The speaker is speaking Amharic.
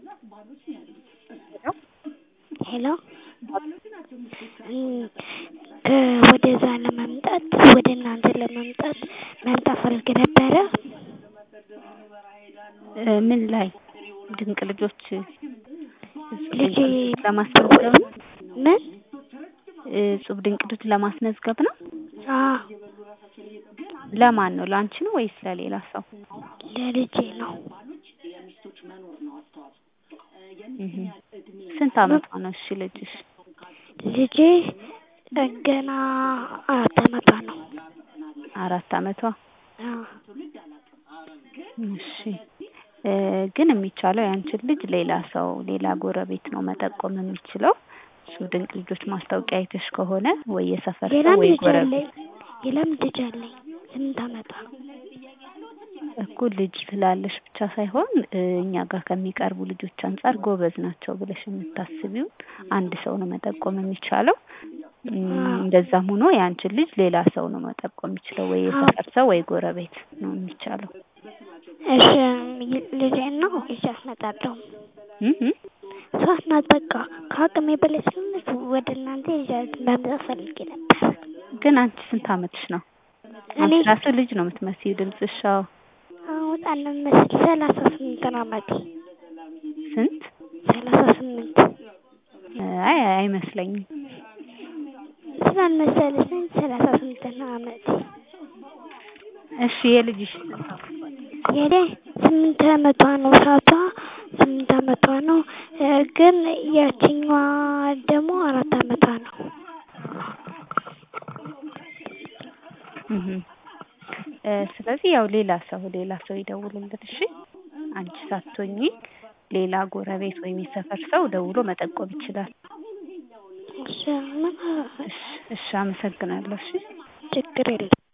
ሄሎ ወደዛ ለመምጣት ወደ እናንተ ለመምጣት መምጣት ፈልጌ ነበረ ምን ላይ ድንቅ ልጆች ልጄ ለማስመዝገብ ነው ምን እጹብ ድንቅ ልጅ ለማስመዝገብ ነው አዎ ለማን ነው ለአንቺ ነው ወይስ ለሌላ ሰው ለልጄ ነው ስንት አመቷ ነው እሺ ልጅሽ ልጄ ገና አራት አመቷ ነው አራት አመቷ አዎ እሺ ግን የሚቻለው ያንቺን ልጅ ሌላ ሰው ሌላ ጎረቤት ነው መጠቆም የሚችለው እጹብ ድንቅ ልጆች ማስታወቂያ አይተሽ ከሆነ ወይ የሰፈር ሰው ሌላም ወይ ልጅ ጎረቤት አለኝ ሌላም ልጅ አለኝ ስምንት አመቷ እኮ ልጅ ስላለሽ ብቻ ሳይሆን እኛ ጋር ከሚቀርቡ ልጆች አንፃር ጎበዝ ናቸው ብለሽ የምታስቢውን አንድ ሰው ነው መጠቆም የሚቻለው እንደዛም ሆኖ ያንቺን ልጅ ሌላ ሰው ነው መጠቆም የሚችለው ወይ የሰፈር ሰው ወይ ጎረቤት ነው የሚቻለው እሺ ልጄን ነው ይዣት እመጣለሁ ሶስት ናት በቃ ከአቅሜ በላይ ስለሆነች ወደ እናንተ ይዣት መምጣት ፈልጌ ነበር ግን አንቺ ስንት አመትሽ ነው እኔ አንቺ ራሱ ልጅ ነው የምትመስዪው ድምፅሽ አዎ አዎ በጣም ነው የምመስል ሰላሳ ስምንት ነው አመቴ ስንት ሰላሳ ስምንት አይ አይመስለኝም ስላልመሰለሽ ሰላሳ ስምንት ነው አመቴ እሺ የልጅሽ ስንት የኔ ስምንት አመቷ ነው እህቷ ስምንት አመቷ ነው ግን ያቺኛዋ ደግሞ አራት አመቷ ነው ስለዚህ ያው ሌላ ሰው ሌላ ሰው ይደውልልን እሺ አንቺ ሳትሆኚ ሌላ ጎረቤት ወይም የሰፈር ሰው ደውሎ መጠቆም ይችላል እሺ ምን እሺ እሺ አመሰግናለሁ እሺ ችግር የለም